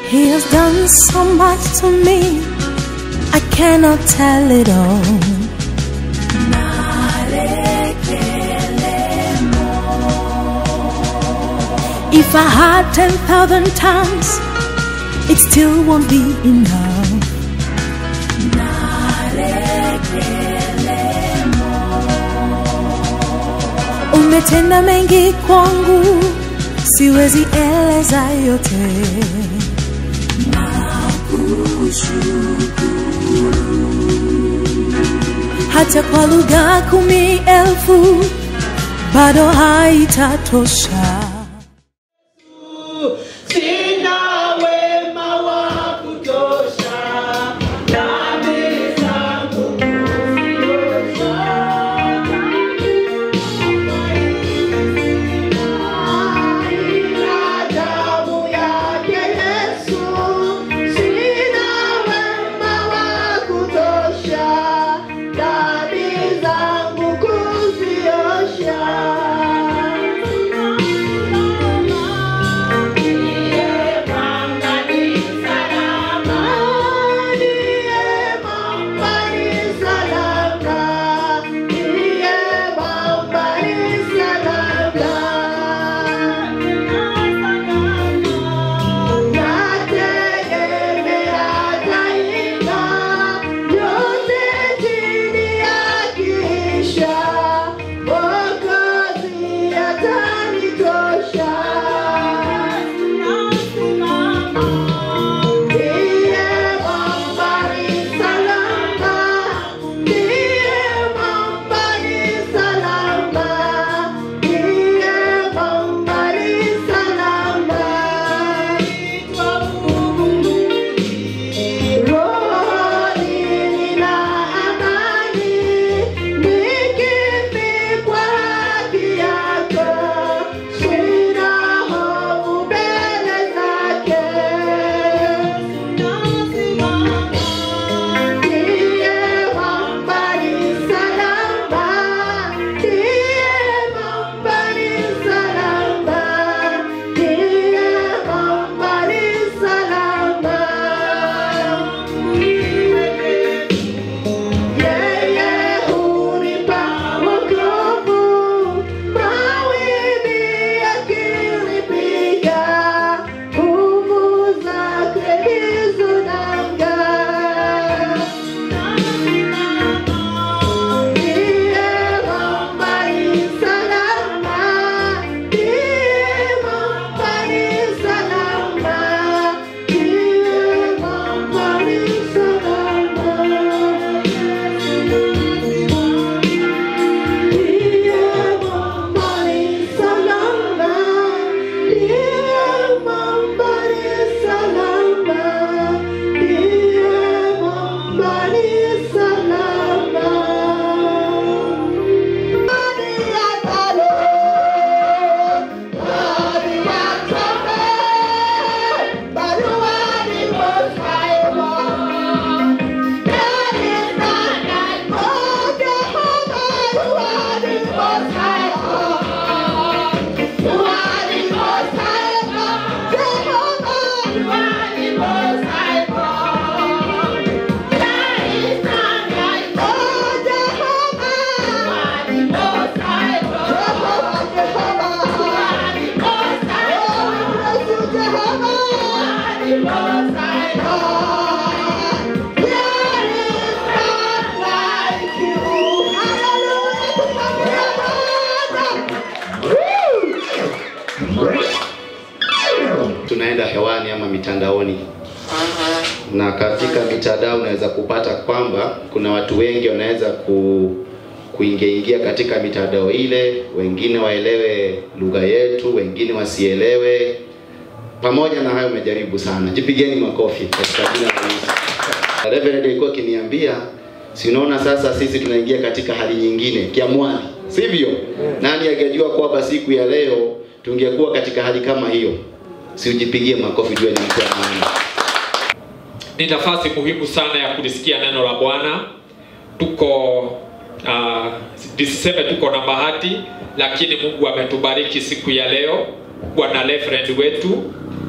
He has done so much to me, I cannot tell it all. If I had 10,000 tongues, it still won't be enough. Umetenda mengi kwangu, siwezi eleza yote. Hata kwa lugha kumi elfu bado haitatosha. Sina wema wa kutosha, dhambi zangu kuziosha. Ila damu yake Yesu, sina wema wa kutosha, dhambi zangu kuziosha. Mwokozi atanitosha. Ndiye mwambani salama, ndiye mwambani salama, ndiye mwambani salama. Rohoni nina amani, nikifikwa haki yako, sina hofu mbele zake. Ndiye mwambani salama, ndiye mwambani salama, ndiye mwambani salama. Yeye hunipa wokovu, mawimbi yakinipiga, nguvu zake ndizo nanga. Ndiye mwambani salama, ndiye mwambani salama, ndiye mwambani salama. Ndiye mwambani salama, ndiye mwambani salama, ndiye mwambani salama. Hadi atalo, hadi atome, baruani mosaimo. tunaenda hewani ama mitandaoni na katika mitandao unaweza kupata kwamba kuna watu wengi wanaweza ku kuingia ingia katika mitandao ile, wengine waelewe lugha yetu, wengine wasielewe. Pamoja na hayo, umejaribu sana, jipigeni makofi katika jina la Yesu. Reverend alikuwa akiniambia, si unaona sasa sisi tunaingia katika hali nyingine kiamwani, sivyo? Nani angejua kwamba siku ya leo tungekuwa katika hali kama hiyo? Si ujipigie makofi, jua ni mtu wa maana. ni nafasi muhimu sana ya kulisikia neno la Bwana. Tuko uh, nisiseme tuko na bahati, lakini Mungu ametubariki siku ya leo, bwana reverend wetu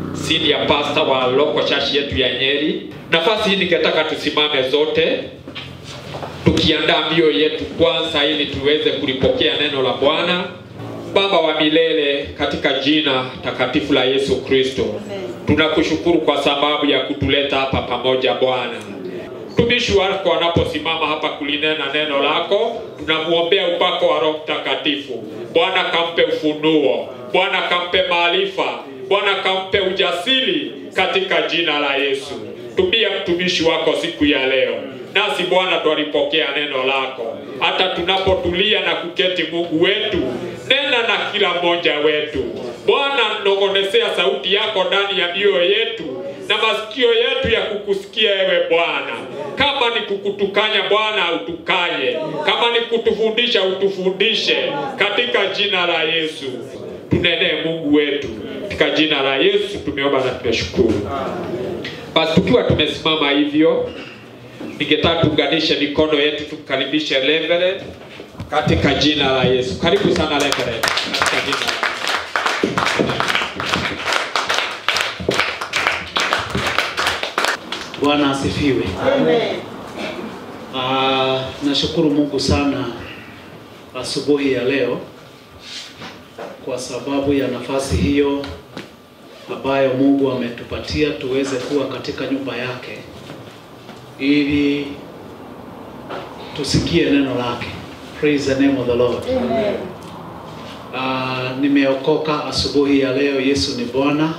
senior pastor wa local church yetu ya Nyeri. Nafasi hii ningetaka tusimame zote tukiandaa mioyo yetu kwanza, ili tuweze kulipokea neno la Bwana. Baba wa milele, katika jina takatifu la Yesu Kristo, tunakushukuru kwa sababu ya kutuleta hapa pamoja Bwana. Mtumishi wako anaposimama hapa kulinena neno lako, tunamwombea upako wa Roho Mtakatifu. Bwana kampe ufunuo, Bwana kampe maarifa, Bwana kampe ujasiri katika jina la Yesu. Tumia mtumishi wako siku ya leo, nasi Bwana twalipokea neno lako, hata tunapotulia na kuketi. Mungu wetu, nena na kila mmoja wetu Bwana, nongonesea sauti yako ndani ya mioyo yetu na masikio yetu ya kukusikia ewe Bwana. Kama ni kukutukanya Bwana, utukanye. Kama ni kutufundisha, utufundishe katika jina la Yesu. Tunenee Mungu wetu, katika jina la Yesu tumeomba na tumeshukuru. Basi tukiwa tumesimama hivyo, ningetaka tuunganishe mikono yetu tumkaribishe Reverend katika jina la Yesu. Karibu sana Reverend, katika jina la Bwana asifiwe. Ah, nashukuru Mungu sana asubuhi ya leo kwa sababu ya nafasi hiyo ambayo Mungu ametupatia tuweze kuwa katika nyumba yake ili tusikie neno lake. Praise the name of the Lord. Ah, nimeokoka asubuhi ya leo. Yesu ni Bwana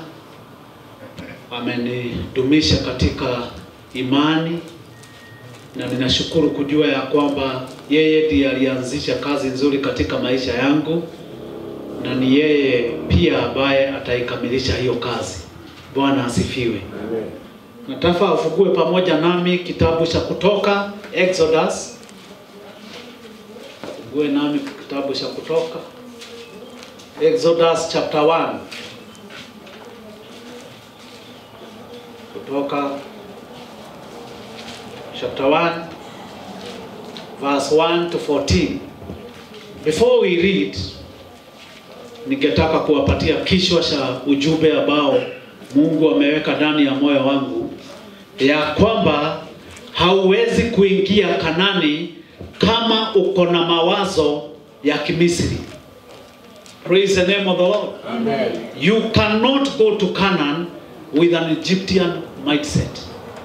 amenidumisha katika imani na ninashukuru kujua ya kwamba yeye ndiye alianzisha kazi nzuri katika maisha yangu na ni yeye pia ambaye ataikamilisha hiyo kazi. Bwana asifiwe. Nataka ufungue pamoja nami kitabu cha Kutoka, Exodus. Fungue nami kitabu cha Kutoka, Exodus chapter 1. Kutoka chapter 1 verse 1 to 14. Before we read, ningetaka kuwapatia kichwa cha ujumbe ambao Mungu ameweka ndani ya moyo wangu ya kwamba hauwezi kuingia Kanani kama uko na mawazo ya Kimisri. Praise the name of the Lord. You cannot go to Canaan with an Egyptian mindset.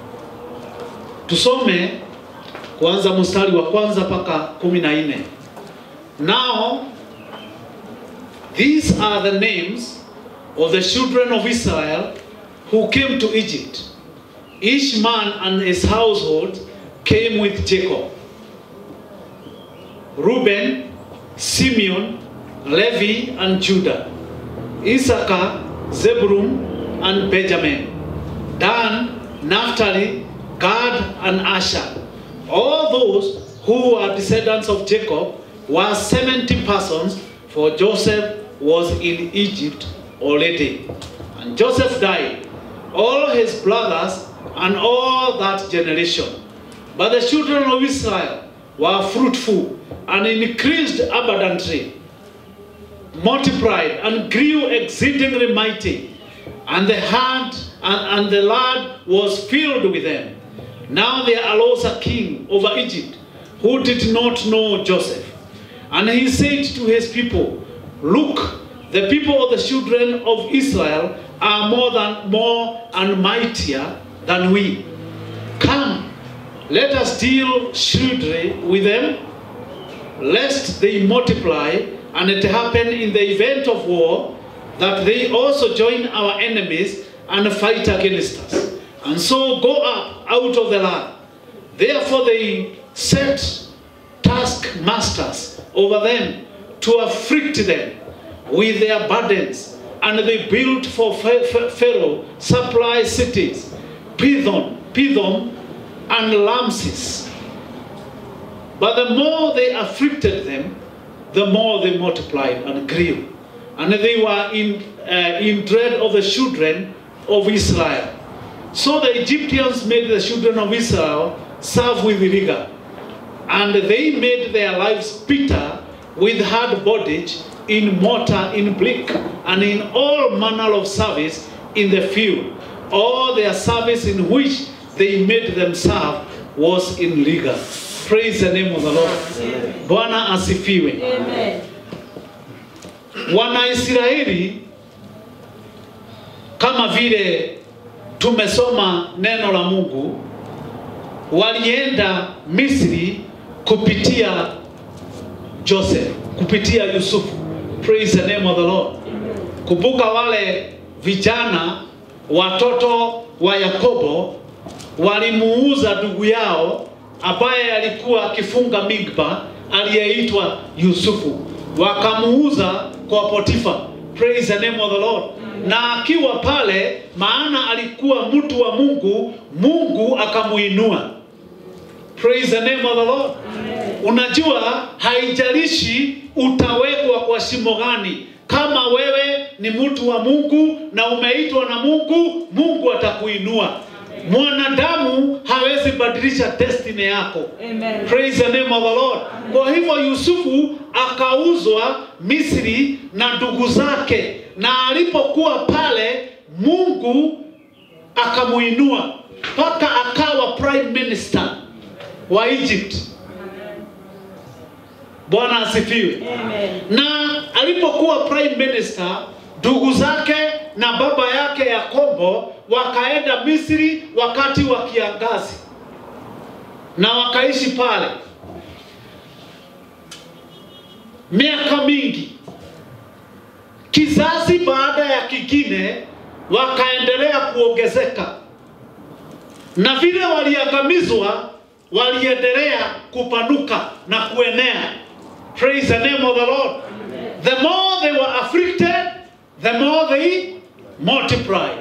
Tusome kuanza mstari wa kwanza mpaka kumi na nne. Now these are the names of the children of Israel who came to Egypt. Each man and his household came with Jacob. Reuben, Simeon, Levi, and Judah. Issachar, Zebulun, and Benjamin. Dan, Naphtali, Gad, and Asher. All those who were descendants of Jacob were 70 persons, for Joseph was in Egypt already. And Joseph died, all his brothers, and all that generation. But the children of Israel were fruitful and increased abundantly, multiplied and grew exceedingly mighty, and the hand and, and the land was filled with them. Now there arose a king over Egypt who did not know Joseph. And he said to his people, Look, the people of the children of Israel are more than more and mightier than we. Come, let us deal shrewdly with them, lest they multiply, and it happen in the event of war that they also join our enemies and fight against us, and so go up out of the land. Therefore they set taskmasters over them to afflict them with their burdens, and they built for Pha- Pha- Pharaoh supply cities, Pithom, Pithom, and Lamses. But the more they afflicted them, the more they multiplied and grew. And they were in, uh, in dread of the children of Israel. So the Egyptians made the children of Israel serve with rigor. And they made their lives bitter with hard bondage in mortar, in brick, and in all manner of service in the field. All their service in which they made themselves was illegal. Praise the name of the Lord. Bwana asifiwe. Wanaisraeli kama vile tumesoma neno la Mungu walienda Misri kupitia Joseph, kupitia Yusufu. Praise the name of the Lord. Kumbuka wale vijana watoto wa Yakobo walimuuza ndugu yao ambaye alikuwa akifunga migba aliyeitwa Yusufu, wakamuuza kwa Potifa. Praise the name of the Lord. Na akiwa pale, maana alikuwa mtu wa Mungu, Mungu akamuinua. Praise the name of the Lord. Unajua, haijalishi utawekwa kwa shimo gani, kama wewe ni mtu wa Mungu na umeitwa na Mungu, Mungu atakuinua. Mwanadamu hawezi badilisha destiny yako. Amen. Praise the name of the Lord. Kwa hivyo Yusufu akauzwa Misri na ndugu zake, na alipokuwa pale Mungu akamuinua mpaka akawa prime minister wa Egypt. Bwana asifiwe. Na alipokuwa prime minister, ndugu zake na baba yake Yakobo wakaenda Misri wakati wa kiangazi na wakaishi pale miaka mingi, kizazi baada ya kingine, wakaendelea kuongezeka, na vile waliangamizwa, waliendelea kupanuka na kuenea. Praise the name of the Lord. The more they were afflicted, the more they multiplied.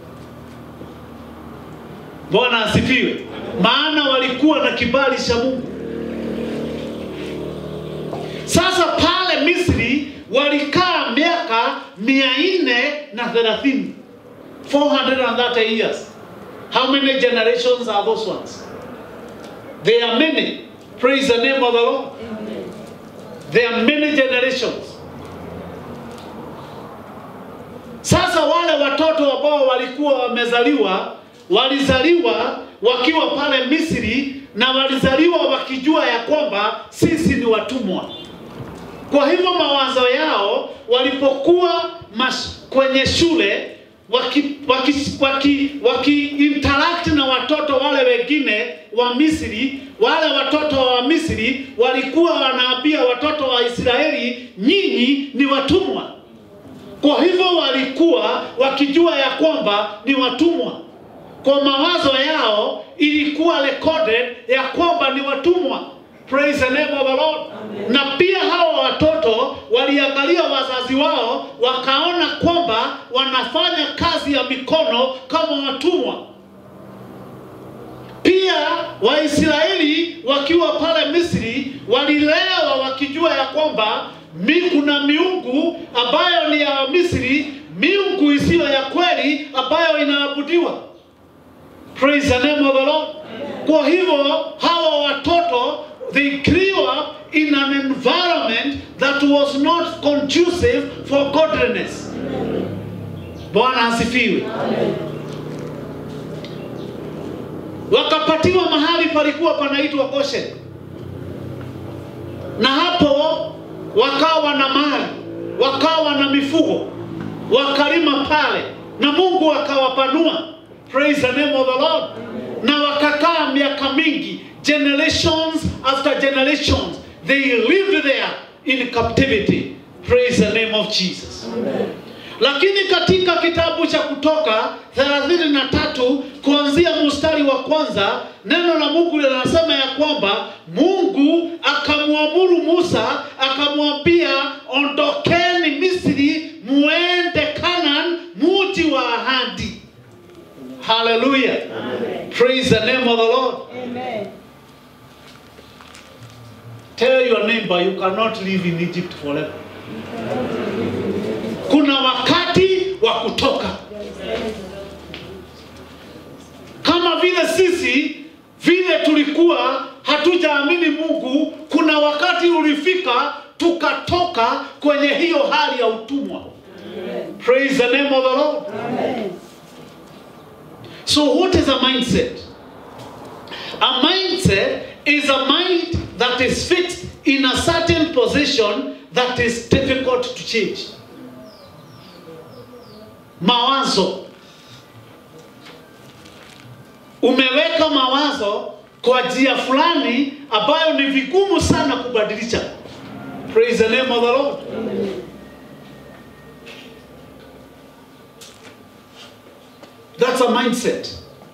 Bwana asifiwe. Maana walikuwa na kibali cha Mungu. Sasa pale Misri walikaa miaka mia nne na thelathini 430 years. How many generations are those ones? There are many. Praise the name of the Lord. There are many generations. Sasa wale watoto ambao walikuwa wamezaliwa walizaliwa wakiwa pale Misri na walizaliwa wakijua ya kwamba sisi ni watumwa. Kwa hivyo mawazo yao walipokuwa mas, kwenye shule waki, waki, waki, waki interact na watoto wale wengine wa Misri, wale watoto wa Misri walikuwa wanaambia watoto wa Israeli, nyinyi ni watumwa. Kwa hivyo walikuwa wakijua ya kwamba ni watumwa. Kwa mawazo yao ilikuwa recorded ya kwamba ni watumwa. Praise the name of the Lord. Na pia hawa watoto waliangalia wazazi wao wakaona kwamba wanafanya kazi ya mikono kama watumwa. Pia Waisraeli wakiwa pale Misri walilewa wakijua ya kwamba mi kuna miungu ambayo ni ya Misri, miungu isiyo ya kweli ambayo inaabudiwa. Praise the name of the Lord. Kwa hivyo hawa watoto they grew up in an environment that was not conducive for godliness. Bwana asifiwe. Wakapatiwa mahali palikuwa panaitwa Goshen, na hapo wakawa na mali, wakawa na mifugo, wakalima pale, na Mungu akawapanua. Praise the name of the Lord. Na wakakaa miaka mingi, generations after generations, they lived there in captivity. Praise the name of Jesus. Lakini katika kitabu cha Kutoka 33 kuanzia mstari wa kwanza, neno la Mungu linasema ya kwamba Mungu akamwamuru Musa, akamwambia ondokeni Misri, muende Canaan, muji wa ahadi. Hallelujah. Praise the name of the Lord. Tell your neighbor you cannot live in Egypt forever. Kuna wakati wa kutoka. Kama vile sisi vile tulikuwa hatujaamini Mungu, kuna wakati ulifika tukatoka kwenye hiyo hali ya utumwa. Praise the name of the Lord. So, what is a mindset? A mindset is a mind that is fixed in a certain position that is difficult to change. Mawazo. Umeweka mawazo kwa njia fulani ambayo ni vigumu sana kubadilisha. Praise the name of the Lord. That's a mindset.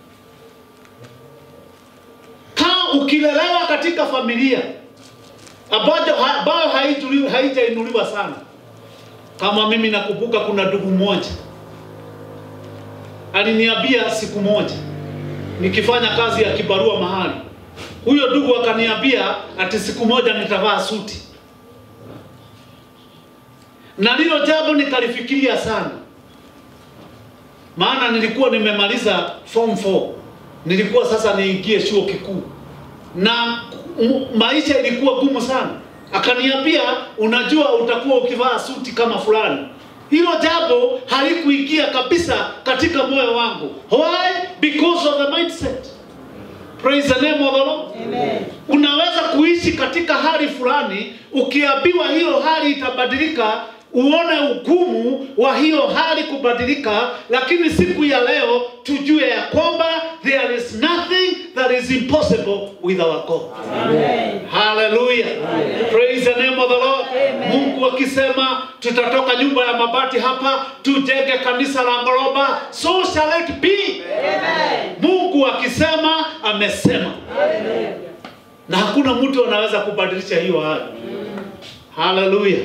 Kama ukilelewa katika familia ambayo ambayo haituli- haijainuliwa sana, kama mimi nakumbuka, kuna ndugu mmoja aliniambia siku moja nikifanya kazi ya kibarua mahali, huyo ndugu akaniambia ati siku moja nitavaa suti, na lilo jambo nikalifikiria sana maana nilikuwa nimemaliza form 4 nilikuwa sasa niingie chuo kikuu na m- maisha ilikuwa gumu sana akaniambia unajua utakuwa ukivaa suti kama fulani hilo jambo halikuingia kabisa katika moyo wangu why because of the mindset praise the name of the lord unaweza kuishi katika hali fulani ukiambiwa hiyo hali itabadilika uone ugumu wa hiyo hali kubadilika lakini siku ya leo tujue ya kwamba there is nothing that is impossible with our god haleluya praise the name of the lord mungu akisema tutatoka nyumba ya mabati hapa tujenge kanisa la ngoroba so shall it be mungu akisema amesema na hakuna mtu anaweza kubadilisha hiyo hali haleluya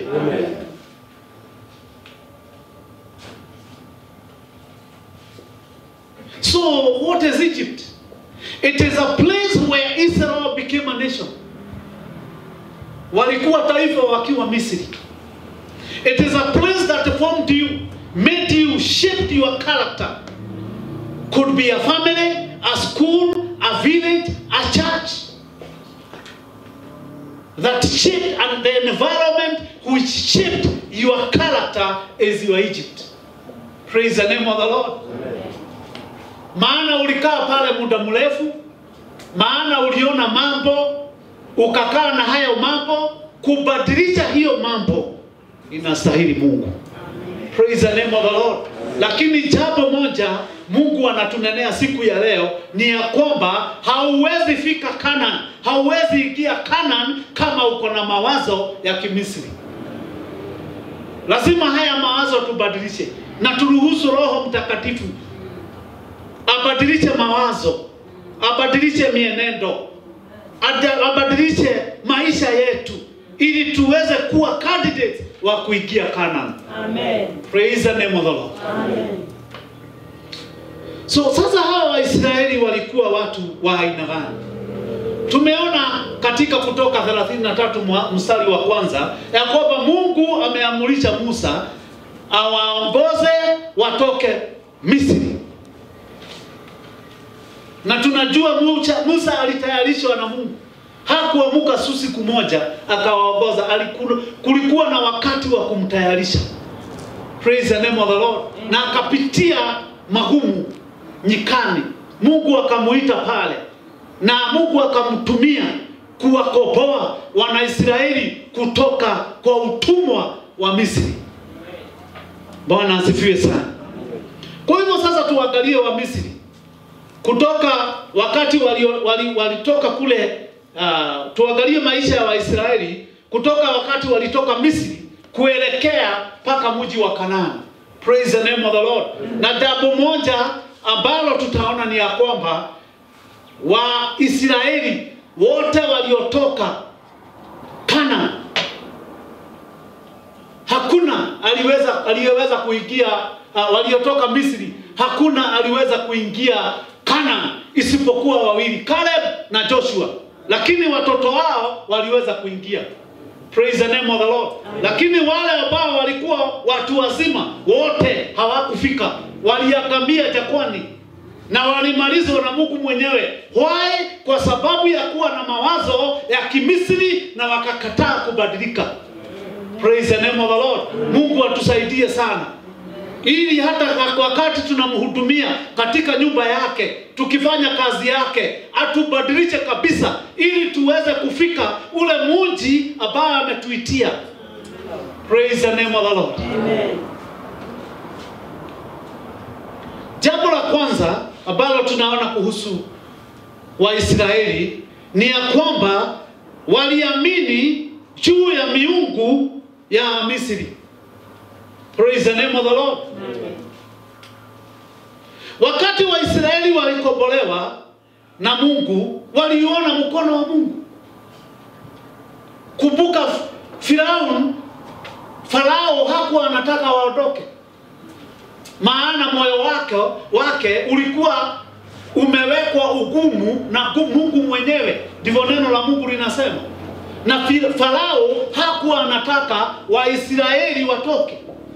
so what is egypt it is a place where israel became a nation walikuwa taifa wakiwa misri it is a place that formed you made you shaped your character could be a family a school a village a church that shaped and the environment which shaped your character is your Egypt. Praise the name of the Lord. Maana ulikaa pale muda mrefu, maana uliona mambo, ukakaa na hayo mambo, kubadilisha hiyo mambo inastahili Mungu. Praise the name of the Lord. Lakini jambo moja Mungu anatunenea siku ya leo ni ya kwamba hauwezi fika Canaan, hauwezi ingia Canaan kama uko na mawazo ya Kimisri. Lazima haya mawazo tubadilishe na turuhusu Roho Mtakatifu abadilishe mawazo, abadilishe mienendo, ada- abadilishe maisha yetu ili tuweze kuwa candidates wa kuingia Canaan. Amen. Praise the name of the Lord. Amen. So sasa hawa Waisraeli walikuwa watu wa aina gani? Tumeona katika Kutoka 33 mwa- mstari wa kwanza ya kwamba Mungu ameamurisha Musa awaongoze watoke Misri, na tunajua Musa, Musa alitayarishwa na Mungu, hakuamuka su siku moja akawaongoza. Aliku- Kulikuwa na wakati wa kumtayarisha. Praise the name of the Lord. Na akapitia magumu nyikani, Mungu akamuita pale, na Mungu akamtumia kuwakomboa Wanaisraeli kutoka kwa utumwa wa Misri. Bwana asifiwe sana. Kwa hivyo sasa tuangalie wa Misri kutoka wakati walio- wali- walitoka kule uh, tuangalie maisha ya Waisraeli kutoka wakati walitoka Misri kuelekea mpaka mji wa Kanaani. Praise the name of the Lord. Na jambo moja ambalo tutaona ni ya kwamba Waisraeli wote waliotoka Kanaani hakuna aliweza aliyeweza kuingia uh, waliotoka Misri, hakuna aliweza kuingia Kana isipokuwa wawili, Caleb na Joshua, lakini watoto wao waliweza kuingia. Praise the name of the Lord. Lakini wale ambao walikuwa watu wazima wote hawakufika, waliangamia jangwani na walimalizwa na Mungu mwenyewe. Why? Kwa sababu ya kuwa na mawazo ya Kimisri na wakakataa kubadilika. Praise the name of the Lord. Mungu Mungu atusaidie sana, ili hata wakati tunamhudumia katika nyumba yake, tukifanya kazi yake, atubadilishe kabisa, ili tuweze kufika ule mji ambao ametuitia. Praise the name of the Lord. Jambo la kwanza ambalo tunaona kuhusu Waisraeli ni ya kwamba waliamini juu ya miungu ya Misri. Praise the name of the Lord. Wakati Waisraeli walikombolewa na Mungu, waliona mkono wa Mungu. Kumbuka Firaun, Farao hakuwa anataka waondoke, maana moyo wake wake ulikuwa umewekwa ugumu na gu- Mungu mwenyewe, ndivyo neno la Mungu linasema. Na Fi- Farao hakuwa anataka Waisraeli watoke,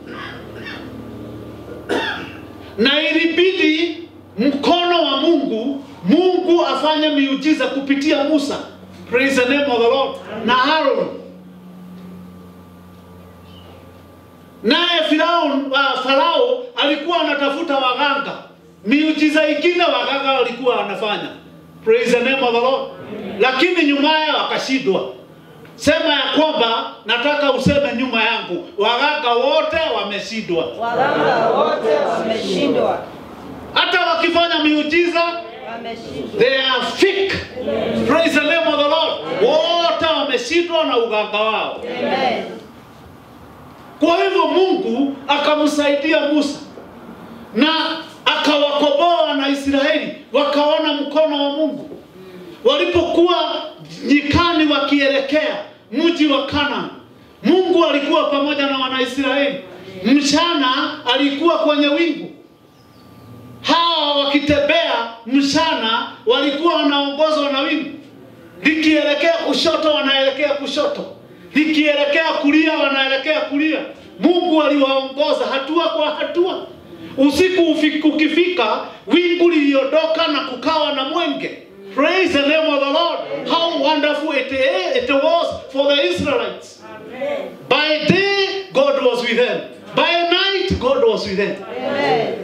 na ilibidi mkono wa Mungu, Mungu afanye miujiza kupitia Musa, praise the name of the Lord, na Aaron. Naye Firaun, uh, Farao alikuwa anatafuta waganga, miujiza ingine waganga walikuwa wanafanya, praise the name of the Lord, lakini nyumaye wakashindwa. Sema ya kwamba nataka useme nyuma yangu, waganga wote wameshindwa. Waganga wote wameshindwa, hata wakifanya miujiza wameshindwa. they are fake. Praise the name of the Lord. Wote wameshindwa na uganga wao. Amen. Kwa hivyo Mungu akamsaidia Musa na akawakomboa na Israeli, wakaona mkono wa Mungu walipokuwa nyikani wakielekea mji wa Kanaan. Mungu alikuwa pamoja na Wanaisraeli. Mchana alikuwa kwenye wingu, hawa wakitembea mchana walikuwa wanaongozwa na wingu, likielekea kushoto wanaelekea kushoto, likielekea kulia wanaelekea kulia. Mungu aliwaongoza hatua kwa hatua. Usiku ufi- ukifika, wingu liliondoka na kukawa na mwenge. Praise the name of the Lord. How wonderful it, it was for the Israelites. By day, God was with them. By night, God was with them. Amen.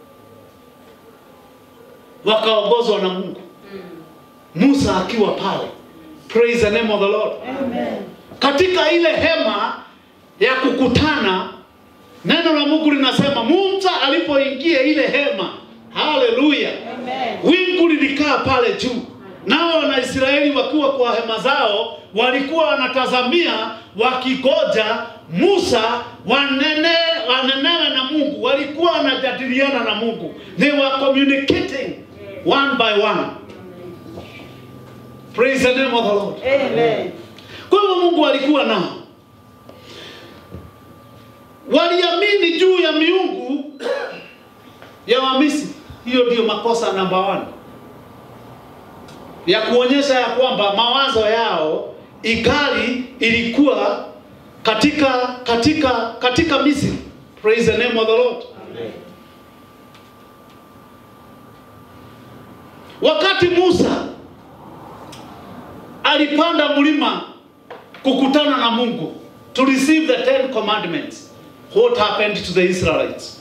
Wakaongozwa na Mungu. Musa akiwa pale. Praise the name of the Lord. Amen. Katika ile hema ya kukutana, neno la Mungu linasema Musa alipoingia ile hema, haleluya, Amen. wingu lilikaa pale juu, nao Wanaisraeli wakiwa kwa hema zao walikuwa wanatazamia wakigoja Musa wanene wanenewe na Mungu, walikuwa wanajadiliana na Mungu, they were communicating one by one. Praise the name of the Lord. Amen. Kwa hivyo Mungu alikuwa nao, waliamini juu ya miungu ya Wamisri. Hiyo ndiyo makosa namba one ya kuonyesha ya kwamba mawazo yao igali ilikuwa katika katika katika Misri. Praise the name of the Lord. Wakati Musa alipanda mlima kukutana na Mungu to receive the ten commandments. What happened to the Israelites?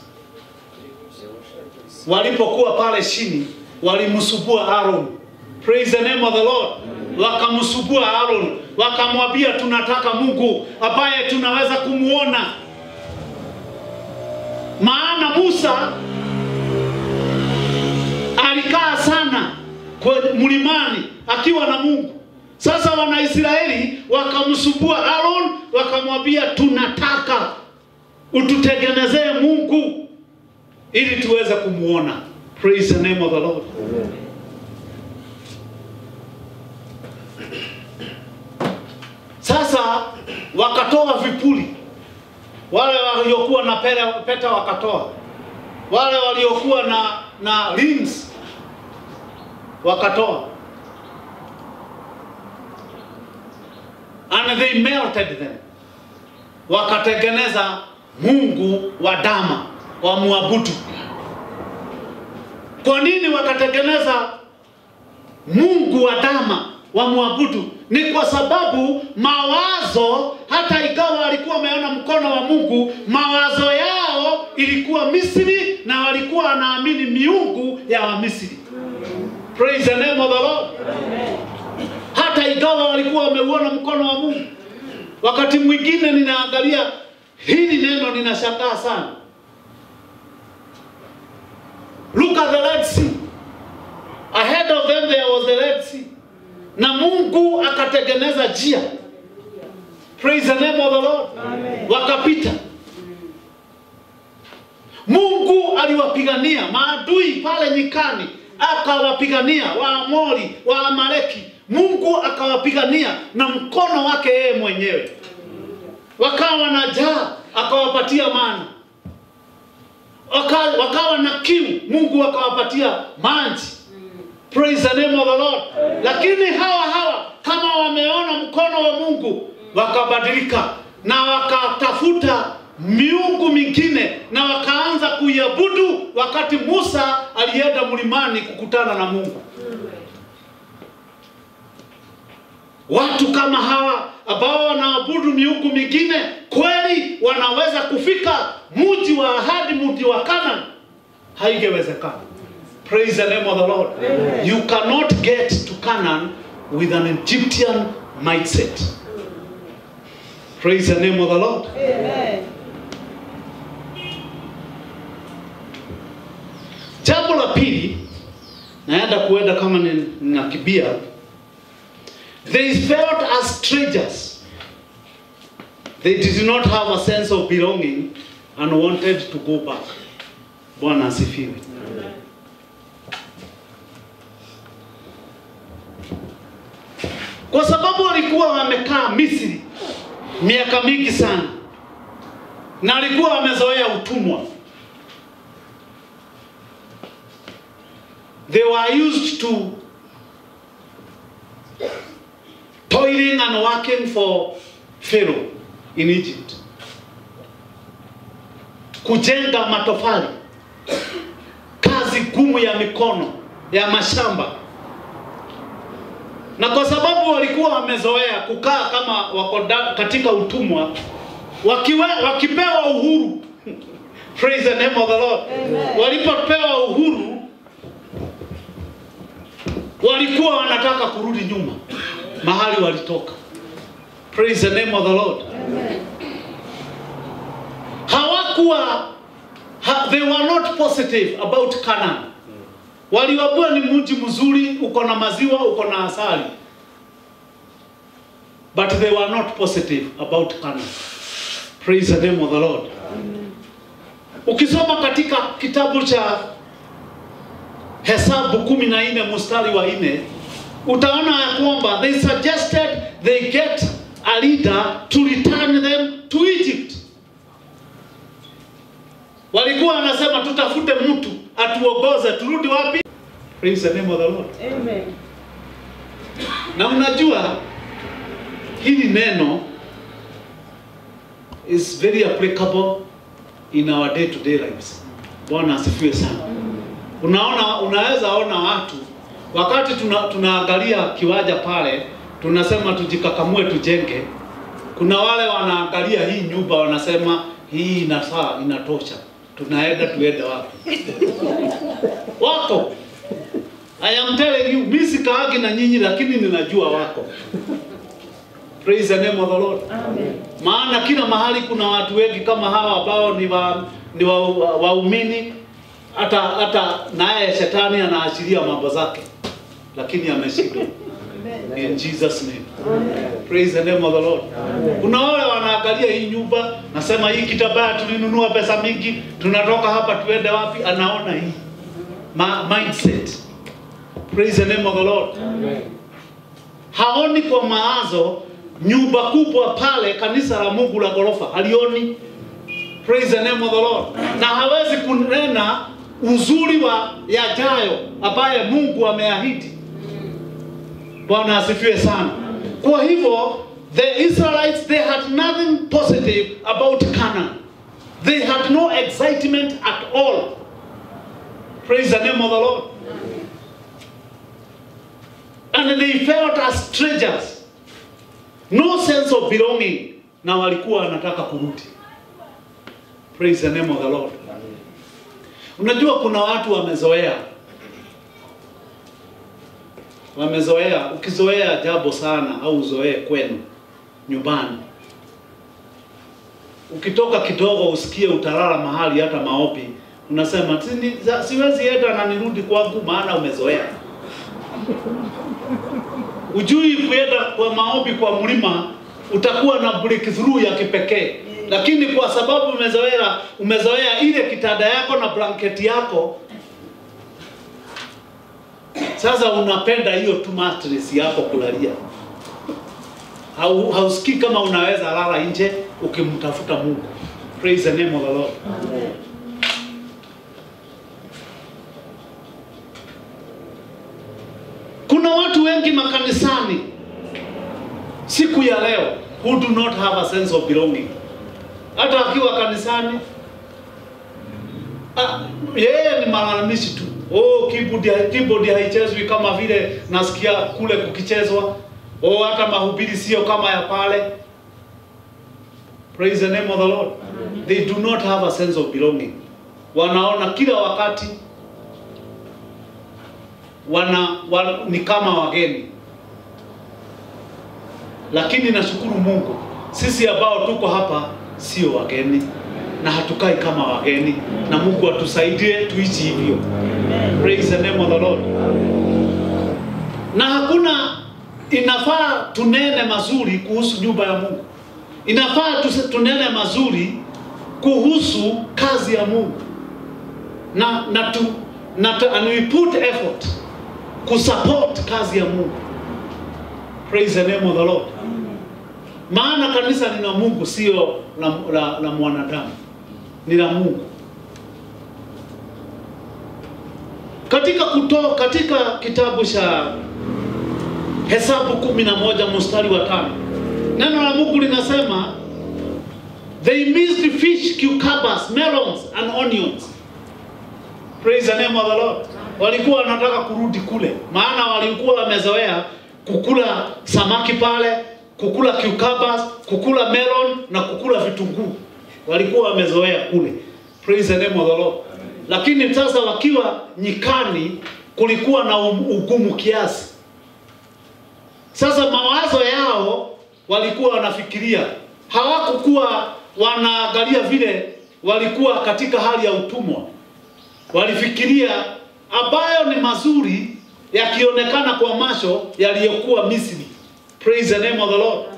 Walipokuwa pale chini, walimsubua Aaron. Praise the name of the Lord. Wakamsubua Aaron, wakamwambia tunataka Mungu ambaye tunaweza kumuona. Maana Musa alikaa sana kwenye mlimani akiwa na Mungu. Sasa Wanaisraeli wakamsubua Aaron, wakamwambia tunataka ututengenezee Mungu ili tuweze kumuona. Praise the name of the Lord. Sasa wakatoa vipuli, wale waliokuwa na pere, pete wakatoa, wale waliokuwa na na rings wakatoa, and they melted them, wakatengeneza mungu wa dama wa muabudu. Kwa nini wakatengeneza mungu wa dama wamwabudu ni kwa sababu mawazo hata ikawa walikuwa wameona mkono wa mungu mawazo yao ilikuwa misri na walikuwa wanaamini miungu ya wamisri praise the name of the lord hata ikawa walikuwa wameuona mkono wa mungu wakati mwingine ninaangalia hili neno ninashangaa sana look at the red sea ahead of them there was the red sea na mungu akatengeneza njia praise the name of the lord wakapita mungu aliwapigania maadui pale nyikani akawapigania waamori waamaleki mungu akawapigania na mkono wake yeye mwenyewe wakawa na jaa akawapatia mana Waka, wakawa na kiu mungu akawapatia maji praise the name of the lord lakini hawa hawa kama wameona mkono wa mungu wakabadilika na wakatafuta miungu mingine na wakaanza kuiabudu wakati musa alienda mlimani kukutana na mungu watu kama hawa ambao wanaabudu miungu mingine kweli wanaweza kufika mji wa ahadi mji wa kanan haingewezekana praise the name of the lord you cannot get to canaan with an egyptian mindset praise the name of the lord Amen. jambo la pili naenda kuenda kama ni- ninakibia they felt as strangers they did not have a sense of belonging and wanted to go back bwana asifiwe kwa sababu walikuwa wamekaa misri miaka mingi sana na walikuwa wamezoea utumwa they were used to toiling and working for Pharaoh in Egypt. Kujenga matofali, kazi gumu ya mikono ya mashamba, na kwa sababu walikuwa wamezoea kukaa kama wako da- katika utumwa, wakiwe, wakipewa uhuru praise the name of the Lord, walipopewa uhuru walikuwa wanataka kurudi nyuma mahali walitoka praise the name of the lord hawakuwa ha, they were not positive about canaan waliwabua ni mji mzuri uko na maziwa uko na asali but they were not positive about canaan praise the name of the lord ukisoma katika kitabu cha Hesabu kumi na nne mstari wa nne utaona ya kwamba they suggested they get a leader to return them to Egypt. Walikuwa wanasema tutafute mtu atuongoze turudi wapi? Praise the name of the Lord. Amen. Na unajua hili neno is very applicable in our day to day lives. Bwana asifiwe sana. Unaona, unaweza ona watu wakati tuna, tunaangalia kiwanja pale, tunasema tujikakamue tujenge. Kuna wale wanaangalia hii nyumba wanasema hii inafaa, inatosha, tunaenda tuende wapi? Wako I am telling you, mimi sikaagi na nyinyi lakini ninajua wako. Praise the name of the Lord. Amen. Maana kila mahali kuna watu wengi kama hawa ambao ni wa, ni wa, wa, waumini hata hata naye shetani anaashiria mambo zake lakini ameshindwa. In Jesus name. Praise the name of the Lord. Kuna wale wanaangalia hii nyumba, nasema hii kitabaya tulinunua pesa mingi, tunatoka hapa tuende wapi? Anaona hii Ma mindset. Praise the name of the Lord. Haoni kwa mawazo nyumba kubwa pale, kanisa la Mungu la ghorofa, halioni. Praise the name of the Lord. Na hawezi kunena uzuri wa yajayo ambaye Mungu ameahidi. Bwana asifiwe sana. Kwa hivyo the Israelites they had nothing positive about Canaan. They had no excitement at all. Praise the name of the Lord. and they felt as strangers no sense of belonging na walikuwa wanataka kurudi praise the name of the lord unajua kuna watu wamezoea wamezoea ukizoea jambo sana au uzoee kwenu nyumbani ukitoka kidogo usikie utalala mahali hata maopi unasema "Sini- za- siwezi enda na nirudi kwangu maana umezoea ujui kuenda kwa maombi kwa mlima utakuwa na breakthrough ya kipekee lakini kwa sababu umezoea umezoea ile kitanda yako na blanketi yako sasa unapenda hiyo tu mattress yako kulalia Hau- hausikii kama unaweza lala nje ukimtafuta Mungu praise the name of the Lord kuna watu wengi makanisani siku ya leo who do not have a sense of belonging hata akiwa kanisani ah, yeye ni malalamishi tu oh keyboard keyboard haichezwi kama vile nasikia kule kukichezwa oh hata mahubiri sio kama ya pale praise the name of the lord they do not have a sense of belonging wanaona kila wakati wana, wana ni kama wageni lakini nashukuru Mungu sisi ambao tuko hapa sio wageni na hatukai kama wageni na Mungu atusaidie tuishi hivyo praise the name of the Lord na hakuna inafaa tunene mazuri kuhusu nyumba ya Mungu inafaa tuse- tunene mazuri kuhusu kazi ya Mungu na na tu, na tu, and we put effort kusupport kazi ya Mungu praise the name of the Lord maana kanisa ni la Mungu sio la, la, la mwanadamu ni la Mungu katika kuto, katika kitabu cha Hesabu kumi na moja mstari wa tano neno la Mungu linasema they missed fish, cucumbers, melons and onions praise the name of the Lord walikuwa wanataka kurudi kule maana walikuwa wamezoea kukula samaki pale kukula cucumbers kukula melon na kukula vitunguu walikuwa wamezoea kule praise the name of the Lord lakini sasa wakiwa nyikani kulikuwa na um- ugumu kiasi sasa mawazo yao walikuwa wanafikiria, hawakukuwa wanaangalia vile walikuwa katika hali ya utumwa. Walifikiria ambayo ni mazuri yakionekana kwa macho yaliyokuwa Misri. Praise the name of the Lord.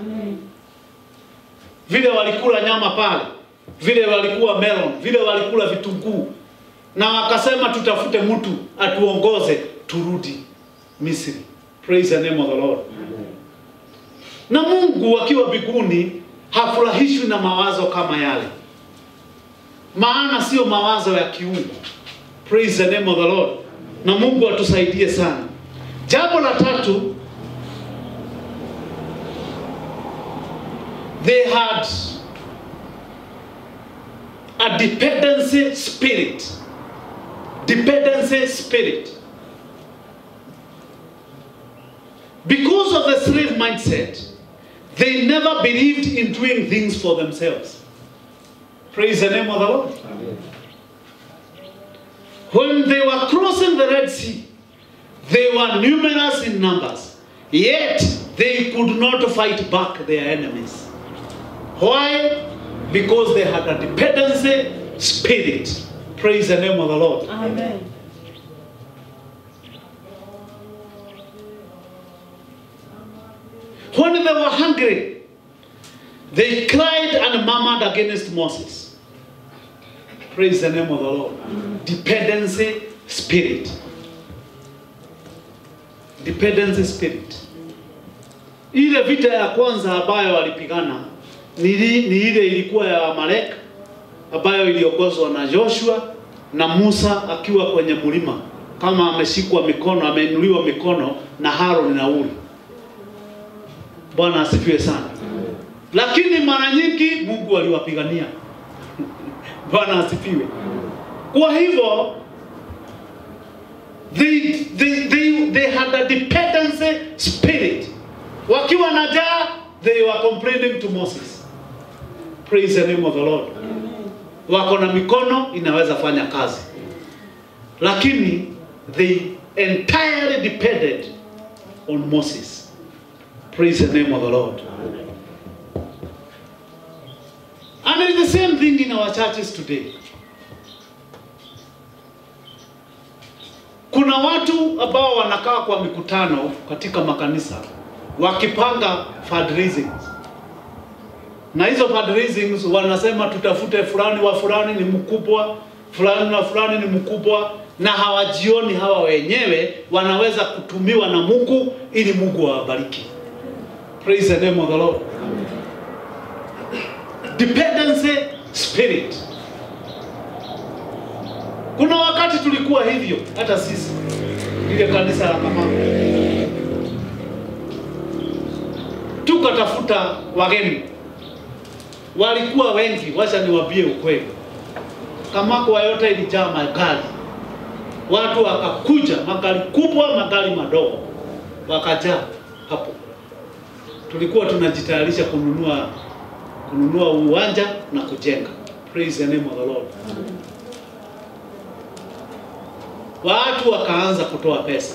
Vile walikula nyama pale, vile walikuwa melon, vile walikula vitunguu, na wakasema tutafute mtu atuongoze turudi Misri. Praise the name of the Lord. Na Mungu akiwa mbinguni hafurahishwi na mawazo kama yale, maana sio mawazo ya kiungu. Praise the name of the Lord. Na Mungu atusaidie sana. Jambo la tatu, they had a dependency spirit. Dependency spirit. Because of the slave mindset, they never believed in doing things for themselves. Praise the name of the Lord. When they were crossing the Red Sea, they were numerous in numbers, yet they could not fight back their enemies. Why? Because they had a dependency spirit. Praise the name of the Lord. Amen. When they were hungry, they cried and murmured against Moses. Praise the name of the Lord. Dependency spirit. Dependency spirit. Ile vita ya kwanza ambayo walipigana ni, li- ni ile ilikuwa ya Amalek ambayo iliongozwa na Joshua na Musa akiwa kwenye mlima kama ameshikwa mikono, ameinuliwa mikono na Haroni na Uri. Bwana asifiwe sana. Lakini mara nyingi Mungu aliwapigania. Bwana asifiwe. Kwa hivyo they, they, they, they had a dependency spirit. Wakiwa na njaa, they were complaining to Moses. Praise the name of the Lord. Wako na mikono inaweza fanya kazi, lakini they entirely depended on Moses. Praise the name of the Lord. And it's the same thing in our churches today. Kuna watu ambao wanakaa kwa mikutano katika makanisa wakipanga fundraisings. Na hizo fundraisings wanasema tutafute fulani wa fulani ni mkubwa, fulani na fulani ni mkubwa, na hawajioni hawa wenyewe wanaweza kutumiwa na Mungu ili Mungu awabariki. Praise the name of the Lord. Dependency spirit. Kuna wakati tulikuwa hivyo hata sisi ile kanisa la Kamako, tukatafuta wageni, walikuwa wengi. Wacha niwaambie ukweli, Kamako yote ilijaa magari, watu wakakuja, magari kubwa, magari madogo, wakajaa hapo. Tulikuwa tunajitayarisha kununua kununua uwanja na kujenga. Praise the name of the Lord. Watu wakaanza kutoa pesa.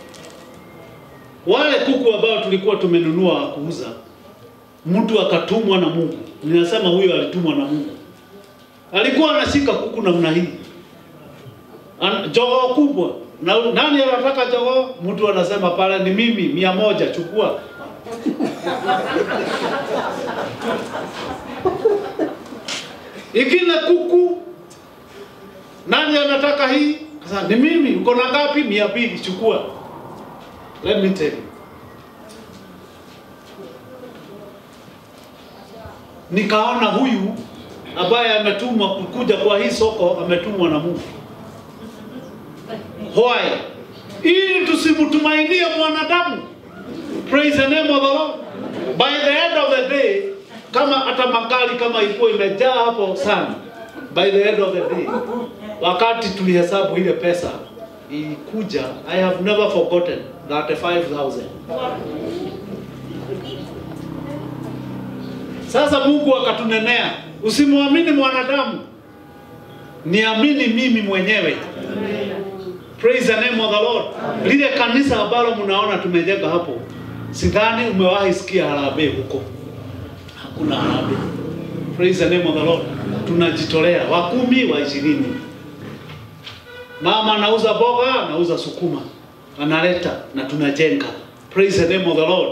Wale kuku ambao tulikuwa tumenunua wa kuuza, mtu akatumwa na Mungu. Ninasema huyo alitumwa na Mungu. Alikuwa anashika kuku namna hii, An- jogoo kubwa. Na nani anataka jogoo? Mtu anasema pale ni mimi, mia moja, chukua. Ikile kuku, nani anataka hii? Sasa ni mimi, uko na ngapi? mia mbili, chukua. Let me tell you. Nikaona huyu ambaye ametumwa kukuja kwa hii soko ametumwa na Mungu. Why? Ili tusimtumainie mwanadamu. Praise the name of the Lord. By the end of the day, kama hata magari kama ilikuwa imejaa hapo sana, by the end of the day, wakati tulihesabu ile pesa ilikuja, I have never forgotten 35,000. Sasa Mungu akatunenea, usimwamini mwanadamu, niamini mimi mwenyewe. Praise the name of the Lord. Lile kanisa ambalo mnaona tumejenga hapo, sidhani umewahi sikia harambee huko. Hakuna harambee. Praise the name of the Lord. Tunajitolea wa kumi, wa ishirini. Mama anauza boga, anauza sukuma, analeta na tunajenga. Praise the name of the Lord.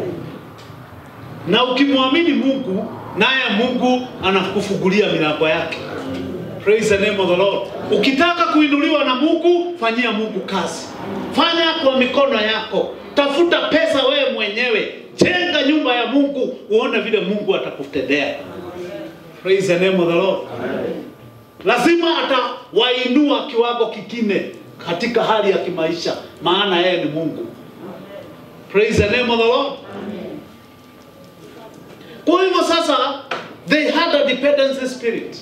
Na ukimwamini Mungu, naye Mungu anakufungulia milango yake. Praise the name of the Lord. Ukitaka kuinuliwa na Mungu, fanyia Mungu kazi. Fanya kwa mikono yako. Tafuta pesa wewe mwenyewe. Jenga nyumba ya Mungu, uone vile Mungu atakutendea. Praise the name of the Lord. Lazima atawainua kiwango kingine katika hali ya kimaisha, maana yeye ni Mungu. Praise the name of the Lord. Kwa hivyo sasa, they had a dependency spirit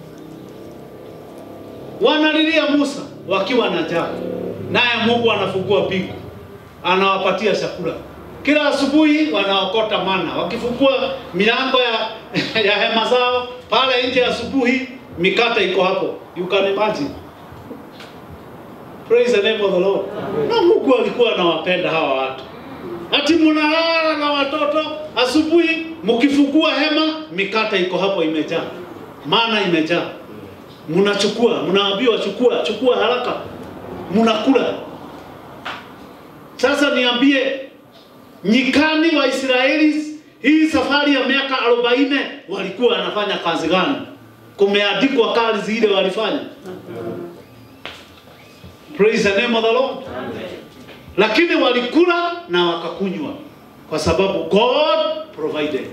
wanalilia Musa wakiwa na njaa, naye Mungu anafungua mbingu, anawapatia chakula kila asubuhi. Wanaokota mana, wakifungua milango ya, ya hema zao pale nje asubuhi, mikate iko hapo, you can imagine. Praise the name of the Lord. Na Mungu alikuwa anawapenda hawa watu, ati mnalala na watoto asubuhi, mkifungua hema, mikate iko hapo imejaa, mana imejaa mnachukua, mnaambiwa chukua, chukua haraka, mnakula. Sasa niambie, nyikani wa Israeli hii safari ya miaka arobaini walikuwa wanafanya kazi gani? Kumeandikwa kazi ile walifanya. Praise the name of the Lord. Lakini walikula na wakakunywa kwa sababu God provided.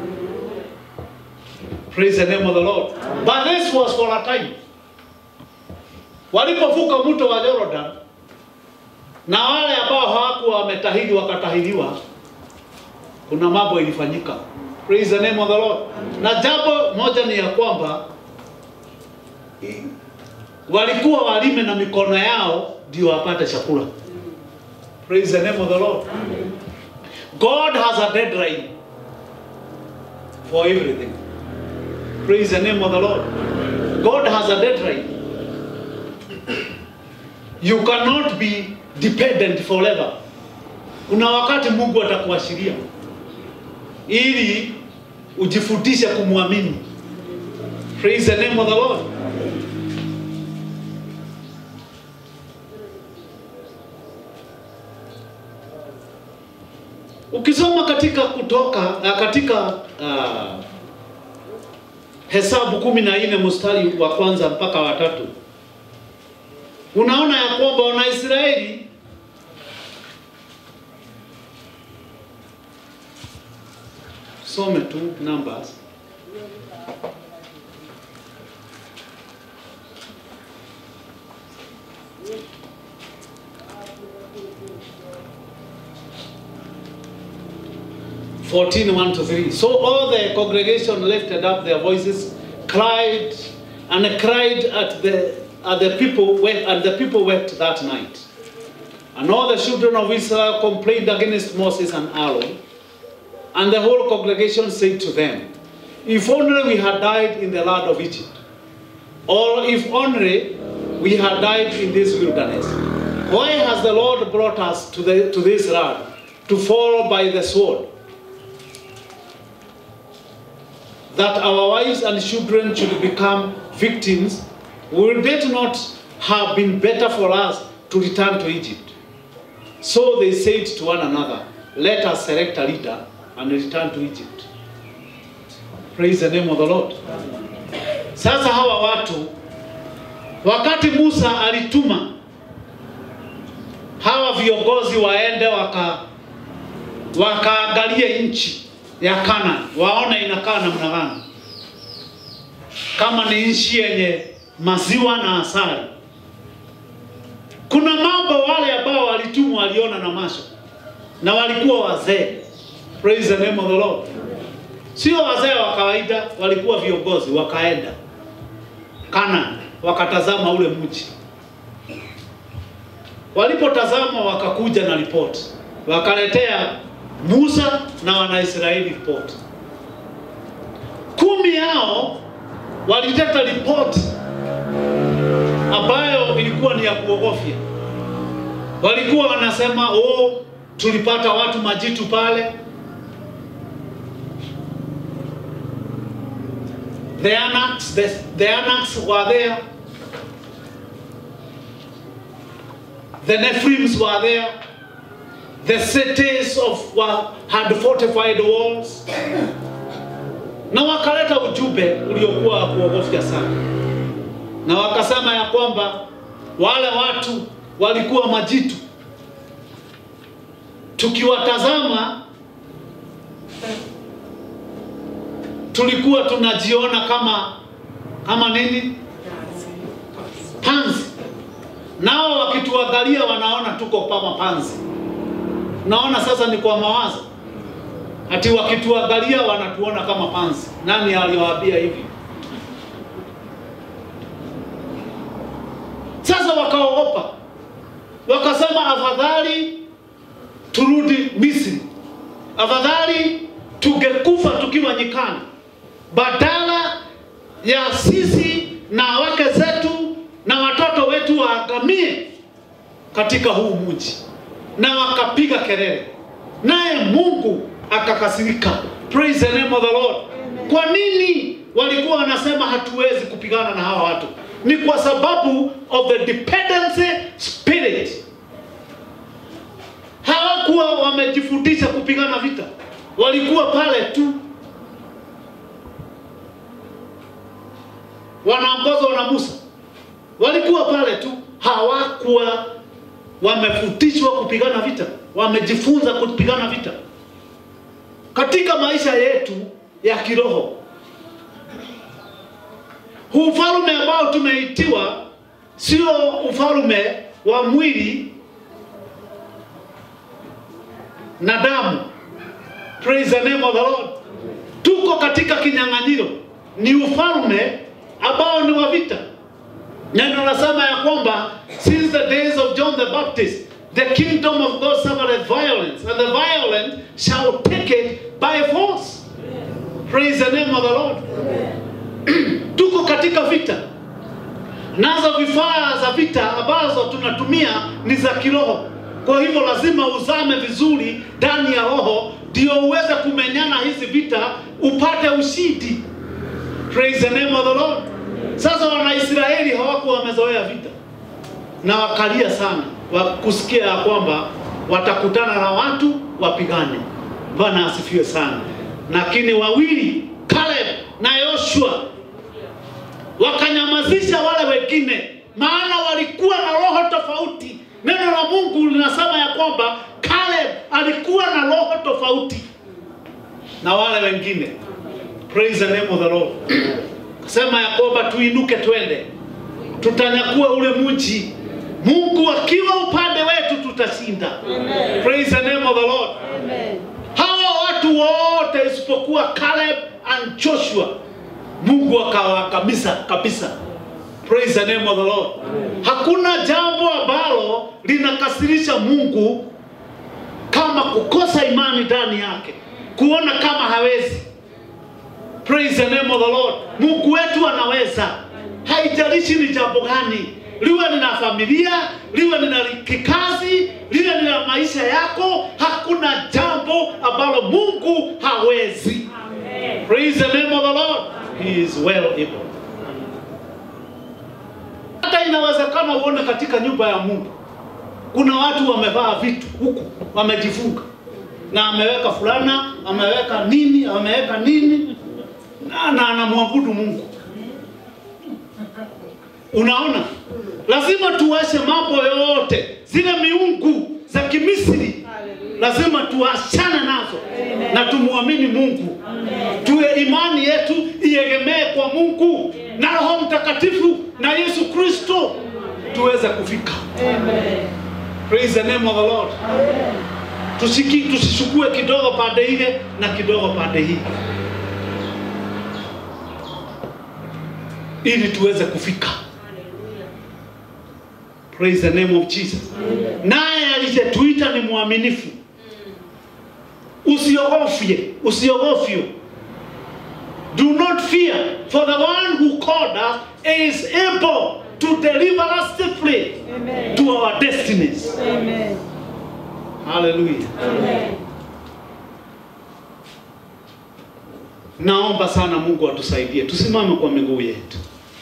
Praise the name of the Lord. But this was for a time. Walipovuka mto wa Jordan na wale ambao hawakuwa wametahiri wakatahiriwa, kuna mambo ilifanyika. Praise the name of the Lord. Na jambo moja ni ya kwamba walikuwa walime na mikono yao ndio wapate chakula. Praise the name of the Lord. God has a deadline for everything. Praise the name of the Lord. God has a deadline. You cannot be dependent forever. Kuna wakati Mungu atakuashiria ili ujifundishe kumwamini. Praise the name of the Lord. Ukisoma katika kutoka uh, katika uh, Hesabu kumi na nne mstari wa kwanza mpaka wa tatu unaona ya kwamba Wanaisraeli some tu Numbers Fourteen, one to three. So all the congregation lifted up their voices, cried, and cried at the at the people wept, and the people wept that night. And all the children of Israel complained against Moses and Aaron. And the whole congregation said to them, If only we had died in the land of Egypt, or if only we had died in this wilderness. Why has the Lord brought us to, the, to this land to fall by the sword? That our wives and children should become victims, would it not have been better for us to return to Egypt? So they said to one another, Let us select a leader and return to Egypt. Praise the name of the Lord. Sasa hawa watu wakati Musa alituma hawa viongozi waende waka wakaangalie nchi ya Kana waone inakaa namna gani, kama ni nchi yenye maziwa na asali. Kuna mambo wale ambao walitumwa waliona na macho na walikuwa wazee. Praise the name of the Lord. Sio wazee wa kawaida, walikuwa viongozi, wakaenda Kana wakatazama ule mji. Walipotazama wakakuja na ripoti, wakaletea Musa na Wanaisraeli ripoti. Kumi yao walileta ripoti ambayo ilikuwa ni ya kuogofya. Walikuwa wanasema oh, tulipata watu majitu pale, the Anaks, the, the Anaks were there, the Nephilims were there, the cities of were, had fortified walls, na wakaleta ujumbe uliokuwa wa kuogofya sana, na wakasema ya kwamba wale watu walikuwa majitu, tukiwatazama tulikuwa tunajiona kama kama nini panzi, nao wakituangalia wanaona tuko kama panzi. Naona sasa ni kwa mawazo, ati wakituangalia wanatuona kama panzi. Nani aliwaambia hivi? Sasa wakaogopa, wakasema afadhali turudi Misri, afadhali tungekufa tukiwa nyikani badala ya sisi na wake zetu na watoto wetu waangamie katika huu mji. Na wakapiga kelele, naye Mungu akakasirika. Praise the name of the Lord. Kwa nini walikuwa wanasema hatuwezi kupigana na hawa watu? Ni kwa sababu of the dependency spirit. Hawakuwa wamejifundisha kupigana vita, walikuwa pale tu wanaongozwa na Musa, walikuwa pale tu, hawakuwa wamefundishwa kupigana vita, wamejifunza kupigana vita. Katika maisha yetu ya kiroho, huu ufalme ambao tumeitiwa sio ufalme wa mwili na damu. Praise the name of the Lord. Tuko katika kinyang'anyiro, ni ufalme ambao ni wa vita. Neno nasema ya kwamba since the days of John the Baptist the kingdom of God suffered violence and the violent shall take it by force. Praise the name of the Lord. Tuko katika vita, nazo vifaa za vita ambazo tunatumia ni za kiroho. Kwa hivyo lazima uzame vizuri ndani ya roho, ndio uweze kumenyana hizi vita, upate ushindi. Praise the name of the Lord. Sasa Wanaisraeli hawakuwa wamezoea vita na wakalia sana wa kusikia ya kwamba watakutana na watu wapigane. Bwana asifiwe sana. Lakini wawili Caleb na Yoshua wakanyamazisha wale wengine, maana walikuwa na roho tofauti. Neno la Mungu linasema ya kwamba Caleb alikuwa na roho tofauti na wale wengine. Praise the name of the Lord. Sema ya kwamba tuinuke twende, tutanyakua ule mji. Mungu akiwa upande wetu tutashinda. Praise the name of the Lord. Hawa watu wote isipokuwa Caleb and Joshua, Mungu akawaangamiza kabisa. Praise the name of the Lord. Hakuna jambo ambalo linakasirisha Mungu kama kukosa imani ndani yake, kuona kama hawezi. Praise the name of the Lord. Mungu wetu anaweza, haijalishi ni jambo gani, liwe ni la familia, liwe ni la kikazi, liwe ni la maisha yako, hakuna jambo ambalo Mungu hawezi. Praise the name of the Lord. He is well able. Hata inawezekana uone katika nyumba ya Mungu kuna watu wamevaa vitu huku wamejifunga na ameweka fulana, ameweka nini, ameweka nini na, na anamwabudu Mungu. Unaona, lazima tuache mambo yote, zile miungu za Kimisri lazima tuachane nazo na tumwamini Mungu, tuwe imani yetu iegemee kwa Mungu na Roho Mtakatifu na Yesu Kristo tuweze kufika. Praise the name of the Lord. Tusiki, tusishukue kidogo pande ile na kidogo pande hii, ili tuweze kufika. Praise the name of Jesus. Naye aliyetuita ni mwaminifu. Usiogofye, usiogofyo. Do not fear, for the one who called us is able to deliver us safely to our destinies. Amen. Hallelujah. Naomba sana Mungu atusaidie, tusimame kwa miguu yetu.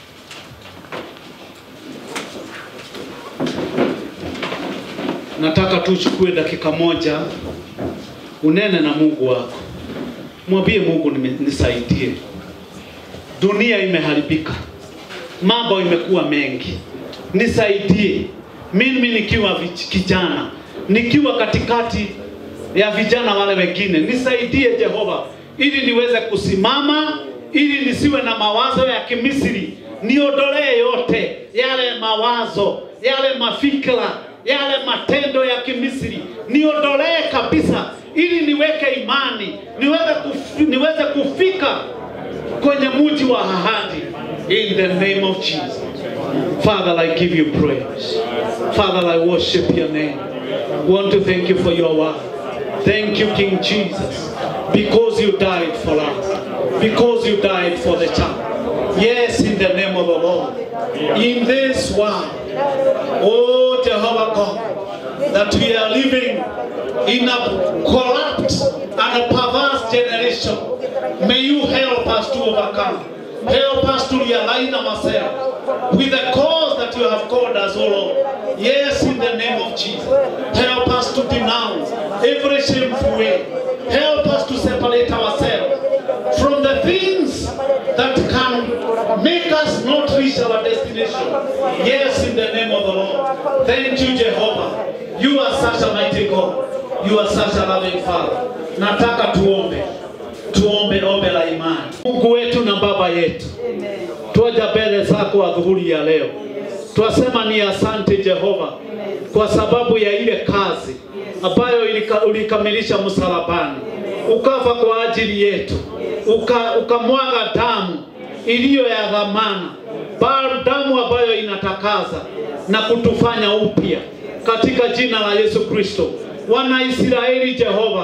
Nataka tuchukue dakika moja, unene na Mungu wako, mwambie Mungu, nime- nisaidie. Dunia imeharibika, mambo imekuwa mengi, nisaidie mimi nikiwa vij- kijana, nikiwa katikati ya vijana wale wengine, nisaidie Jehova, ili niweze kusimama, ili nisiwe na mawazo ya Kimisri, niondolee yote yale mawazo, yale mafikra, yale matendo ya Kimisri, niondolee kabisa, ili niweke imani, niweze, kuf, niweze kufika kwenye mji wa ahadi in the name of Jesus. Father, I give you praise. Father, I worship your name. Want to thank you for your word. Thank you, King Jesus, because you died for us, because you died for the church. Yes, in the name of the Lord. In this world, oh Jehovah God, that we are living in a corrupt and a perverse generation. May you help us to overcome. Help us to realign ourselves with the cause that you have called us, O Lord. Yes, in the name of Jesus. Help us to denounce every shameful way. Help us to separate ourselves from the things that can make us not reach our destination. Yes, in the name of the Lord. Thank you, Jehovah. You are such a mighty God. You are such a loving Father. Nataka tuombe. Tuombe ombe la imani. Mungu wetu na Baba yetu. Twaja mbele zako adhuhuri ya leo. Twasema ni asante Jehova kwa sababu ya ile kazi ambayo ilika- ulikamilisha msalabani, ukafa kwa ajili yetu, uka, ukamwaga damu iliyo ya dhamana, ba- damu ambayo inatakaza na kutufanya upya katika jina la Yesu Kristo. Wanaisraeli Jehova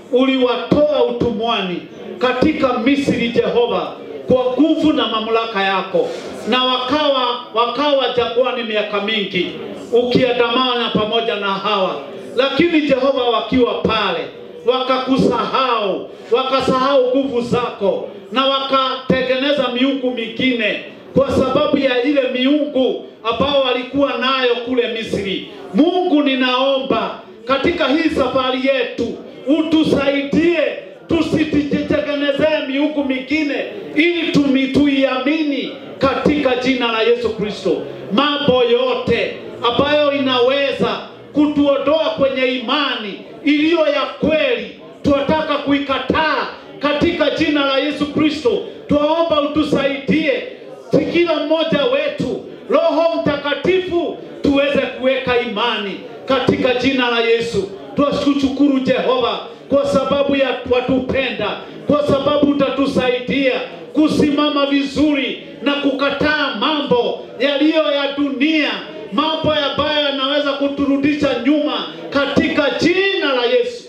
uliwatoa utumwani katika Misri, Jehova, kwa nguvu na mamlaka yako, na wakawa wakawa jangwani miaka mingi, ukiandamana pamoja na hawa. Lakini Jehova, wakiwa pale wakakusahau, wakasahau nguvu zako, na wakatengeneza miungu mingine kwa sababu ya ile miungu ambao walikuwa nayo kule Misri. Mungu, ninaomba katika hii safari yetu utusaidie tusititengenezee miungu mingine, ili tumi tuiamini katika jina la Yesu Kristo. Mambo yote ambayo inaweza kutuondoa kwenye imani iliyo ya kweli, tunataka kuikataa katika jina la Yesu Kristo. Twaomba utusaidie si kila mmoja wetu, Roho Mtakatifu, tuweze kuweka imani katika jina la Yesu. Twashukuru Jehova kwa sababu ya watupenda, kwa sababu utatusaidia kusimama vizuri na kukataa mambo yaliyo ya dunia, mambo ambayo yanaweza kuturudisha nyuma katika jina la Yesu.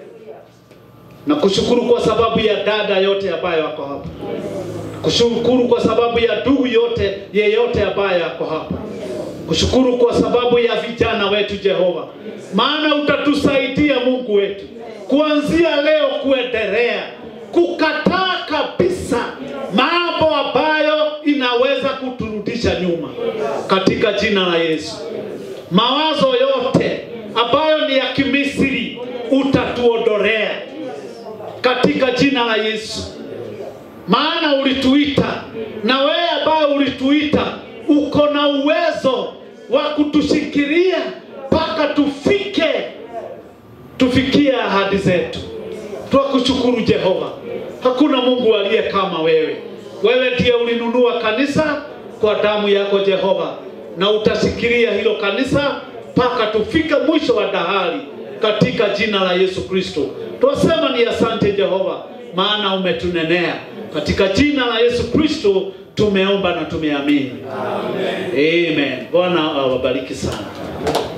Na kushukuru kwa sababu ya dada yote ambayo wako hapa kushukuru kwa sababu ya ndugu yote yeyote ambaye ako hapa, kushukuru kwa sababu ya vijana wetu Jehova, maana utatusaidia Mungu wetu kuanzia leo kuendelea kukataa kabisa mambo ambayo inaweza kuturudisha nyuma katika jina la Yesu. Mawazo yote ambayo ni ya kimisiri utatuondolea katika jina la Yesu maana ulituita na wewe ambaye ulituita uko na uwezo wa kutushikilia mpaka tufike tufikie ahadi zetu. Twakushukuru Jehova, hakuna Mungu aliye kama wewe. Wewe ndiye ulinunua kanisa kwa damu yako Jehova, na utashikilia hilo kanisa mpaka tufike mwisho wa dahari katika jina la Yesu Kristo. Twasema ni asante Jehova, maana umetunenea katika jina la Yesu Kristo tumeomba na tumeamini. Amen. Amen. Bwana awabariki sana.